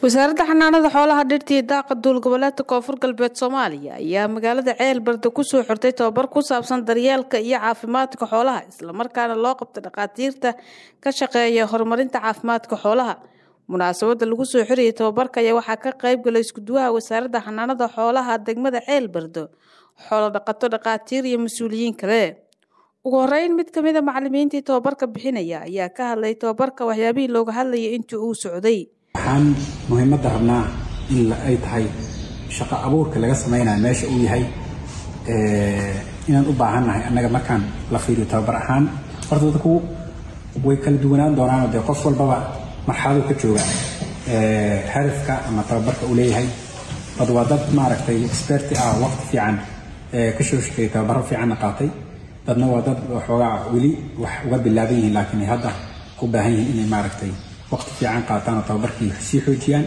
wasaaradda xanaanada xoolaha dhirta iyo daaqa duulgoboleedka koonfur galbeed soomaaliya ayaa magaalada ceelbarda kusoo xirtay tababar ku saabsan daryeelka iyo caafimaadka xoolaha islamarkaana loo qabta dhakhaatiirta ka shaqeeya horumarinta caafimaadka xoolaha munaasabada lagu soo xirayay tababarka ayaa waxaa ka qayb galay iskuduwaha wasaaradda xanaanada xoolaha degmada ceelbardo xoolo dhaqato dhakhaatiir iyo mas-uuliyiin kale ugu horeyn mid kamid a macalimiintii tababarka bixinaya ayaa ka hadlay tababarka waxyaabihii looga hadlayay intii uu socday waxaan muhiimadda rabnaa in ay tahay shaqo abuurka laga samaynayo meesha uu yahay inaan u baahannahay annaga markaan la fiiriyo tababar ahaan horta dadku way kala duwanaan doonaanoo dee qof walbaba marxaladu ka jooga hadafka ama tababarka uu leeyahay dad waa dad maaragtay experti ah waqti fiican ka soo shaqeeyay tababaro fiicanna qaatay dadna waa dad waxoogaa weli wax uga bilaaban yihiin laakiin ay hadda u baahan yihiin inay maaragtay waqti fiican qaataan oo tababarkii sii xoojiyaan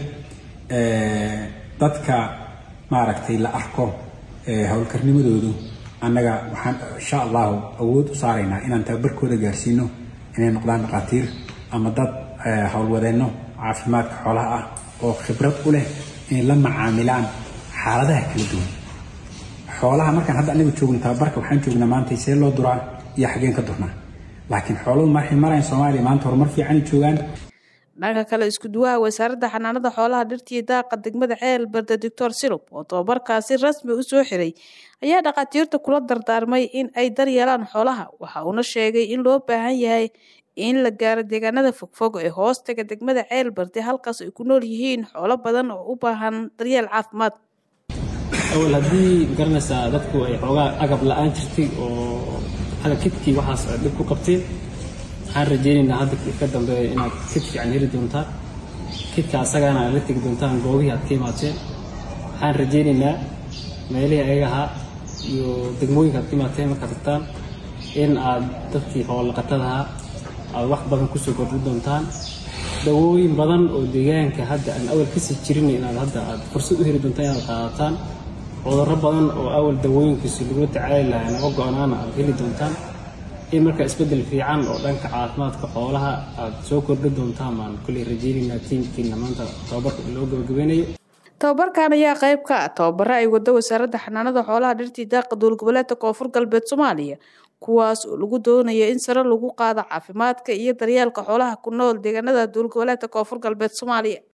dadka maaragtay la arko howlkarnimadoodu annaga waxaan insha allahu awood u saaraynaa inaan tababarkooda gaarsiino inay noqdaan dhakhaatiir ama dad howlwadeenno caafimaadka xoolaha ah oo khibrad u leh inay la macaamilaan xaaladaha kala duwan xoolaha markaan hadda anaga joogno tababarka waxaan joognaa maanta see loo duraa iyo xaggeen ka durnaa laakiin xooluhu markay marayn soomaaliya maanta horumar fiicanay joogaan dhanka kale iskuduwaha wasaaradda xanaanada xoolaha dhirta iyo daaqa degmada ceel barda doctor sirub oo tababarkaasi rasmi u soo xiray ayaa dhakhaatiirta kula dardaarmay in ay daryeelaan xoolaha waxa uuna sheegay in loo baahan yahay in la gaaro deegaanada fogfog ee hoostaga degmada ceel barde halkaas ay ku nool yihiin xoolo badan oo u baahan daryeel caafimaad awal haddii garanaysaa dadku ay xoogaa agab la-aan jirtay oo xaga kidkii waxaas dhib ku qabteen waxaan rajaynaynaa hadda ka dambeeya inaad kid fiican heli doontaan kidka asagana aad la tegi doontaan goobihii aad ka imaateen waxaan rajaynaynaa meelihii ayaga ahaa iyo degmooyinka aad ka imaateen markaad tagtaan in aad dadkii xoololaqatadahaa aad wax badan kusoo kordhin doontaan dawooyin badan oo deegaanka hadda aan awal kasii jirin inaad hadda aad fursad u heli doontaan inaad qaadataan cudurro badan oo awal dawooyinkiisu lagula tacaali lahaa naga go-naana aad heli doontaan in marka isbeddel fiican oo dhanka caafimaadka xoolaha aad soo kordhin doontaan baan kulley rajaynaynaa tiimkiina maanta tababarka loo gabagabeynayo tababarkan ayaa qayb ka ah tababaro ay wado wasaaradda xanaanada xoolaha dhirtii daaqa duulgoboleedka koonfur galbeed soomaaliya kuwaas oo lagu doonayo in sare lagu qaado caafimaadka iyo daryeelka xoolaha ku nool deegaanada duulgoboleedka koonfur galbeed soomaaliya